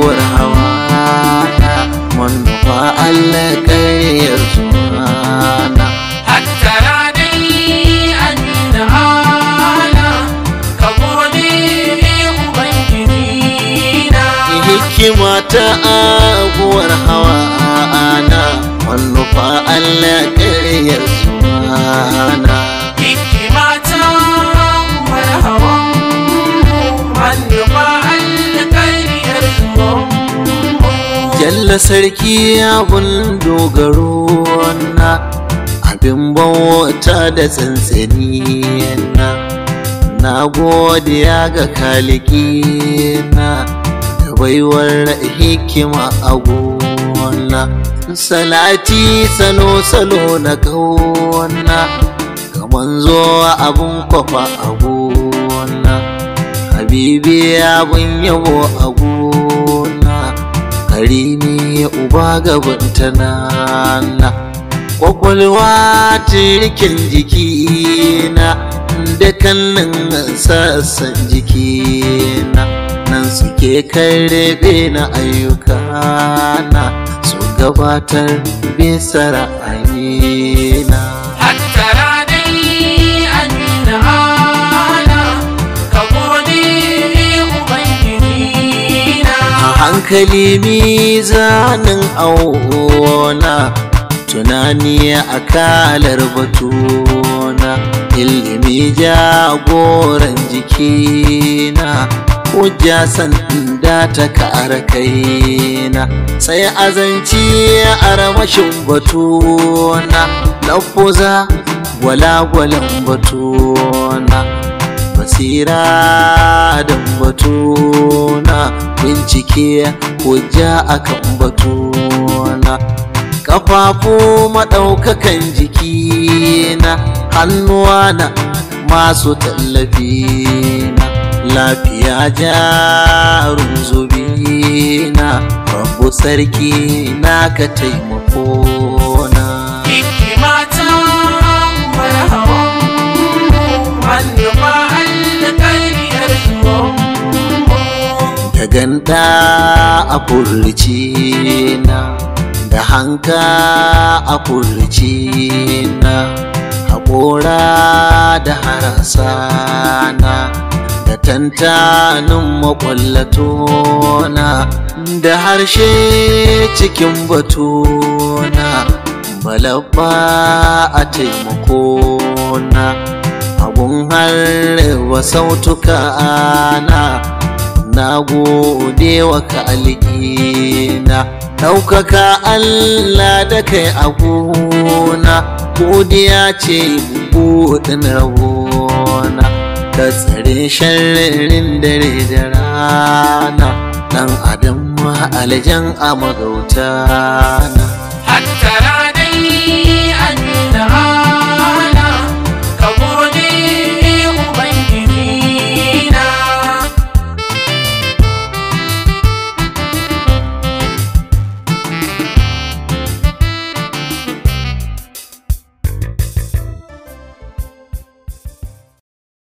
abuwar hawa manufa Allah ƙaryar sunana hattara dai an da ana ka gode ubangiji na hikima ta abuwar hawa ana manufa Allah ƙaryar sunana hikimata marhaban manufa alƙariyar zuwan Jalla sarki abun dogaro na abin bauta da tsantsani na na godiya ga kaliki na da baiwar hikima a gona salati salo salo na kauna ga manzo abun kwafa a gona habibi abun yabo a gona karimi uba gaban tanana kwakwalwa tirkin jikina da kallon sassan jikina nan suke karbe na ayyukana su gabatar bisa ra'ayina hattara dai an da ana ka gode ubangiji na a hankali mizanin auna tunani a kalar batuna ilimi jagoran jikina hujja sanda ta kara kaina sai azanci a ramashin batuna lafuza gwalagwalan batuna basira da batuna bincike hujja akan batuna kafafu maɗaukakan jikina hannuwana masu tallafina lafiya jarun zubina rabu sarki na ka taimakona hikimata marhaban manufa alƙariyar zuwan da ganda a furci na da hanka a furci na haƙora da harasa na da tantanin makwallato da harshe cikin batuna balabba a taimako na abun harba sautuka na na gode wa kalikina ɗaukaka Allah da kai a gona godiya ce buɗin rabona ka tsare sharrin dare da rana ɗan adam ma aljan a magauta na hattara dai an